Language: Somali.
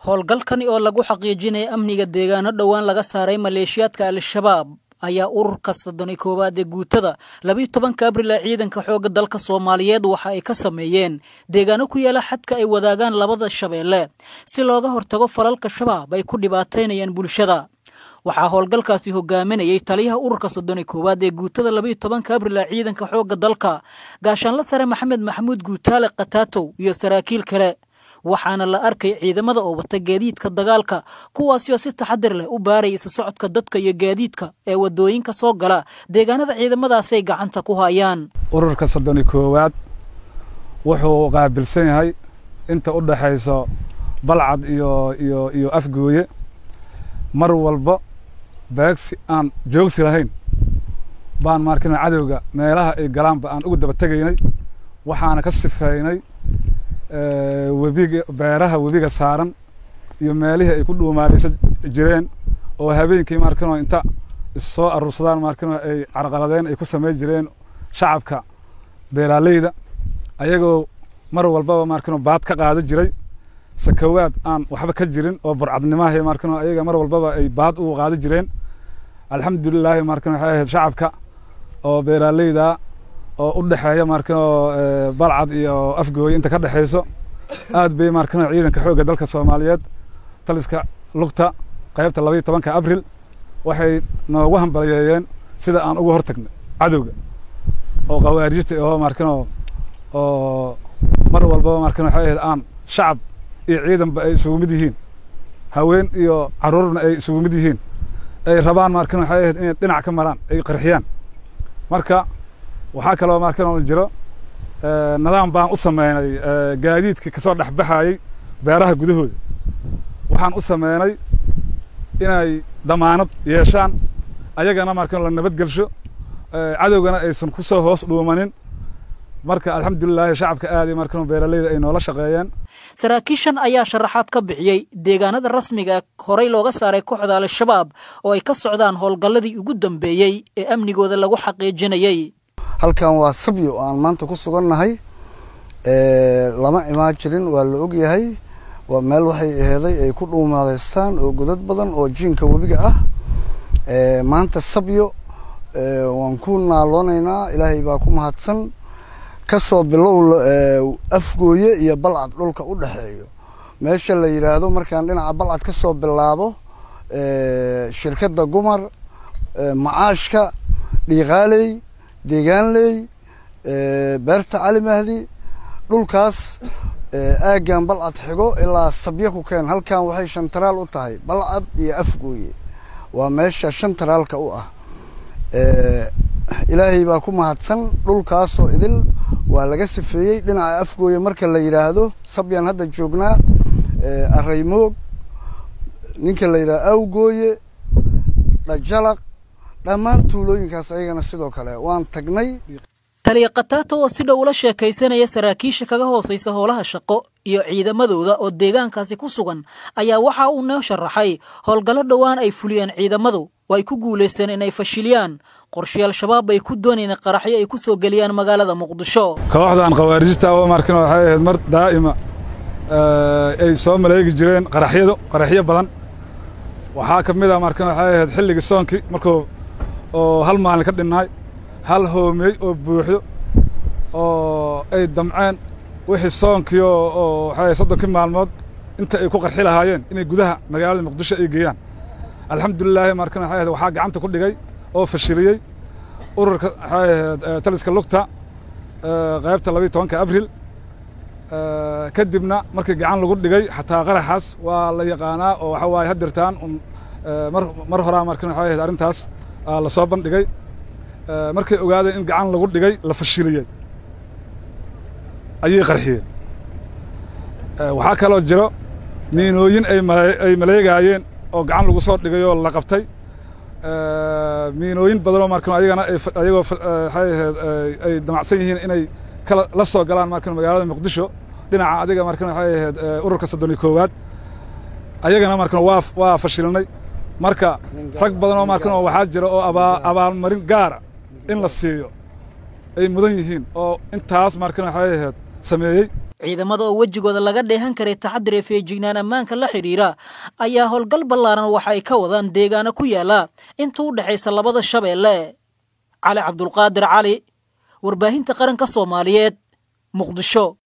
howlgalkani oo lagu xaqiijinaya amniga deegaano dhowaan laga saaray maleeshiyaadka al-shabaab ayaa ururka soddon iyo koowaad ee guutada labiiyo tobanka abril ee ciidanka xoogga dalka soomaaliyeed waxa ay ka sameeyeen deegaano ku yaala xadka ay wadaagaan labada shabeelle si looga hortago falalka shabaab ay ku dhibaataynayaan bulshada waxaa howlgalkaasi hogaaminayay taliyaha ururka soddon iyo koowaad ee guutada labiiyo tobanka abril ee ciidanka xoogga dalka gaashaanla sare maxamed maxamuud guutaale khataatow iyo saraakiil kale waxaana la arkay ciidamada oo wata gaadiidka dagaalka kuwaasi oo si taxadir leh u baaraya isa socodka dadka iyo gaadiidka ee waddooyinka soo gala deegaanada ciidamadaasi ay gacanta ku hayaan ururka soddon iyo koowaad wuxuu qaabilsan yahay inta u dhaxayso balcad iyo iyo iyo afgooye mar walba beegsi aan joogsi lahayn baan maarkina cadowga meelaha ay galaanba aan ugu daba tegaynay waxaana ka sifeynay webiga beeraha webiga saaran iyo meelihii ay ku dhuumaaleysan jireen oo habeenkii markino inta issoo aruursadaan markino ay carqaladeen ay ku samayn jireen shacabka beeraaleyda ayagoo mar walbaba markino baad ka qaada jiray sakawaad aan waxba ka jirin oo burcadnimaha markino ayaga mar walbaba ay baad ugu qaada jireen alxamdulilaahi markino waxay ahayd shacabka oo beeraaleyda oo u dhexeeya markino balcad iyo afgooye inta ka dhexayso aad bay markino ciidanka xoogga dalka soomaaliyeed taliska lugta qaybta labaiyo tobanka abril waxay noogu hambaliyeeyeen sida aan uga hortagnay cadowga oo khawaarijta oo markino oo mar walbaba markino waxay ahayd aan shacab iyo ciidanba ay isugu mid yihiin haween iyo carruurna ay isugu mid yihiin ay rabaan markino waxay ahayd inay dhinac ka maraan ay qarxiyaan marka waxaa kaloo markan jiro nidaam baan u sameynay gaadiidka kasoo dhexbaxayey beeraha gudahooda waxaan u sameynay inay damaanad yeeshaan ayagana markan la nabadgelsho cadowgana aysan ku soo hoos dhuumanin marka alxamdulilaahi shacabka aad iyo markan beeraleyda ay noola shaqeeyeen saraakiishan ayaa sharaxaad ka bixiyey deegaanada rasmiga horey looga saaray kooxda al-shabaab oo ay ka socdaan howlgalladii ugu dambeeyey ee amnigooda lagu xaqiijinayey halkan waa sabyo aan maanta ku sugannahay lama imaan jirin waa la ogyahay waa meel waxay aheeday ay ku dhuumaadaystaan oo godad badan oo jiinka webiga ah maanta sabyo waan ku naaloonaynaa ilaahay baa ku mahadsan kasoo bilow afgooye iyo balcad dhulka u dhexeeyo meesha la yidhaahdo markaan dhinaca balcad ka soo bilaabo shirkadda gumar macaashka dhiiqaaley deegaanley beerta cali mahdi dhulkaas aaggan balcad xigo ilaa sabyo ku keen halkan waxay shantaraal u tahay balcad iyo afgooye waa meesha shantaraalka u ah ilaahay baa ku mahadsan dhulkaasoo idil waa laga sifeeyey dhinaca afgooye marka la yidhaahdo sabyaan hadda joognaa araymoog ninka la yidhahdo awgooye dhajalaq dhammaan tuulooyinkaas ayagana sidoo kale waan tagnay taliya khataata oo si dhow ula sheekaysanaya saraakiisha kaga hoosaysa howlaha shaqo iyo ciidamadooda oo deegaankaasi ku sugan ayaa waxa uu noo sharaxay howlgallo dhowaan ay fuliyeen ciidamadu oo ay ku guulaysteen inay fashiliyaan qorshe al-shabaab ay ku doonayeen qaraxyo ay ku soo geliyaan magaalada muqdisho kooxdan khawaarijta oo markin waxay ahayd mar daa'ima ay soo maleegi jireen qaraxyado qaraxyo badan waxaa ka mid a markin waxay ahayd xilligii soonkii markuu oo hal maalin ka dhinnaay hal hoomey oo buuxdo oo ay damceen wixii soonkii oo waxay soddonkii maalmood inta ay ku qarxi lahaayeen inay gudaha magaalada muqdisho ay geeyaan alxamdulilaahi markan waxay ahayd waxaa gacanta ku dhigay oo fashiliyey ururka waxay ahayd taliska lugta qaybta labiiyo tobanka abril kadibna markii gacan lagu dhigay xataa qaraxaas waa la yaqaanaa oo waxa waaye hadirtaan mar mar horaa markan waxay ahayd arrintaas la soo bandhigay markay ogaadeen in gacan lagu dhigay la fashiliyey ayay qarxiyeen waxaa kaloo jiro miinooyin ay maleegaayeen oo gacan lagu soo dhigay oo la qabtay miinooyin badanoo markan ayagana ayagoo waxay ahayd ay damacsan yihiin inay kala la soo galaan markan magaalada muqdisho dhinaca adiga markan waxay ahayd ururka soddon iyo koowaad ayagana markan waa waa fashilnay marka rag badan oo markan oo waxaa jira oo abaa abaalmarin gaara in la siiyo ay mudan yihiin oo intaas markan waxay ahayd sameeyey ciidamada oo wejigooda laga dheehan karay taxadir ee feejignaan ammaanka la xidhiira ayaa howlgal ballaaran waxa ay ka wadaan deegaano ku yaala inta u dhexaysa labada shabeelle cali cabdulqaadir cali warbaahinta qaranka soomaaliyeed muqdisho